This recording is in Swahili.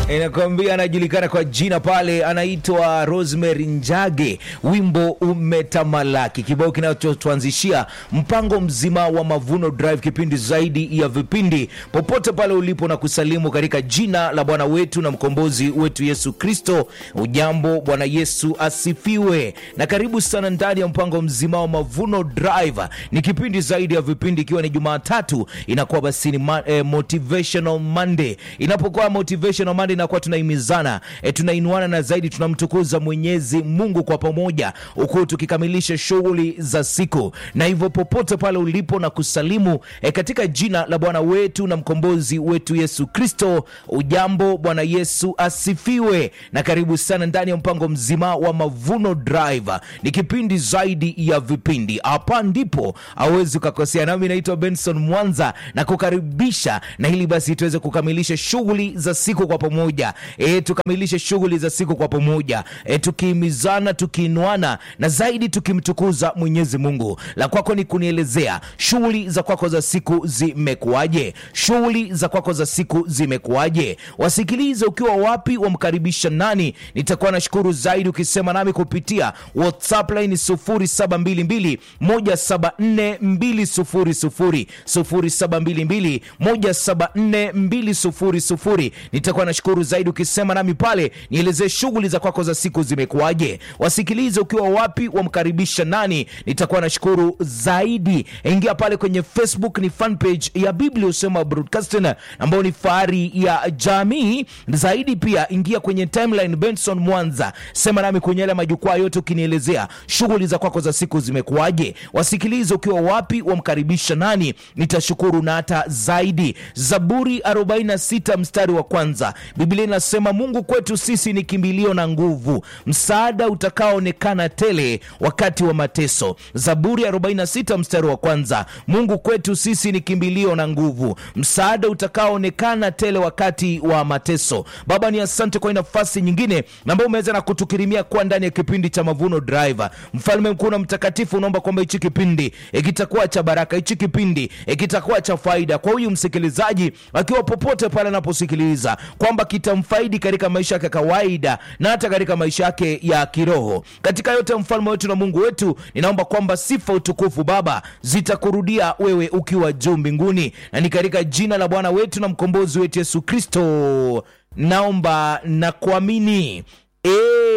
inakwambia anajulikana kwa jina pale, anaitwa Rosemary Njage, wimbo umetamalaki, kibao kinachotuanzishia mpango mzima wa Mavuno Drive, kipindi zaidi ya vipindi, popote pale ulipo na kusalimu katika jina la Bwana wetu na mkombozi wetu Yesu Kristo. Ujambo, Bwana Yesu asifiwe, na karibu sana ndani ya mpango mzima wa Mavuno Drive. Ni kipindi zaidi ya vipindi, ikiwa ni Jumatatu inakuwa basi ni ma, eh, motivational Monday. Inapokuwa motivational Monday inakuwa tunahimizana eh, tunainuana na zaidi tunamtukuza Mwenyezi Mungu kwa pamoja, huku tukikamilisha shughuli za siku, na hivyo popote pale ulipo na kusalimu eh, katika jina la Bwana wetu na mkombozi wetu Yesu Kristo. Ujambo, Bwana Yesu asifiwe, na karibu sana ndani ya mpango mzima wa Mavuno Drive. Ni kipindi zaidi ya vipindi, hapa ndipo hauwezi ukakosea. Nami naitwa Benson Mwanza na kukaribisha, na hili basi tuweze kukamilisha shughuli za siku kwa pamoja e, tukamilishe shughuli za siku kwa pamoja e, tukihimizana, tukiinuana na zaidi tukimtukuza Mwenyezi Mungu. La kwako ni kunielezea shughuli za kwako za siku zimekuwaje? Shughuli za kwako za siku zimekuwaje? Wasikilize ukiwa wapi, wamkaribisha nani? Nitakuwa nashukuru zaidi ukisema nami kupitia WhatsApp line 0722 174 200 0722 174 200. Nitakuwa nashukuru zaidi ukisema nami pale, nielezee shughuli za kwako za siku zimekuwaje. Wasikilize ukiwa wapi, wamkaribisha nani? Nitakuwa nashukuru zaidi. Ingia pale kwenye Facebook, ni fan page ya Biblia Usema Broadcasting ambayo ni fahari ya jamii zaidi. Pia ingia kwenye timeline Benson Mwanza, sema nami kwenye yale majukwaa yote, ukinielezea shughuli za kwako za siku zimekuwaje. Wasikilize ukiwa wapi, wamkaribisha nani? Nitashukuru na hata zaidi. Zaburi 46 mstari wa kwanza, Biblia inasema Mungu kwetu sisi ni kimbilio na nguvu, msaada utakaoonekana tele wakati wa mateso. Zaburi 46 mstari wa kwanza, Mungu kwetu sisi ni kimbilio na nguvu, msaada utakaoonekana tele wakati wa mateso. Baba, ni asante kwa nafasi nyingine ambayo umeweza na kutukirimia kuwa ndani ya kipindi cha Mavuno Drive. Mfalme mkuu na mtakatifu, unaomba kwamba hichi kipindi kitakuwa cha baraka, hichi kipindi kitakuwa cha faida kwa huyu msikilizaji akiwa popote pale anaposikiliza, kwamba kitamfaidi katika maisha yake ya kawaida na hata katika maisha yake ya kiroho. Katika yote, mfalme wetu na Mungu wetu, ninaomba kwamba sifa, utukufu Baba zitakurudia wewe ukiwa juu mbinguni, na ni katika jina la Bwana wetu na mkombozi wetu Yesu Kristo naomba na kuamini.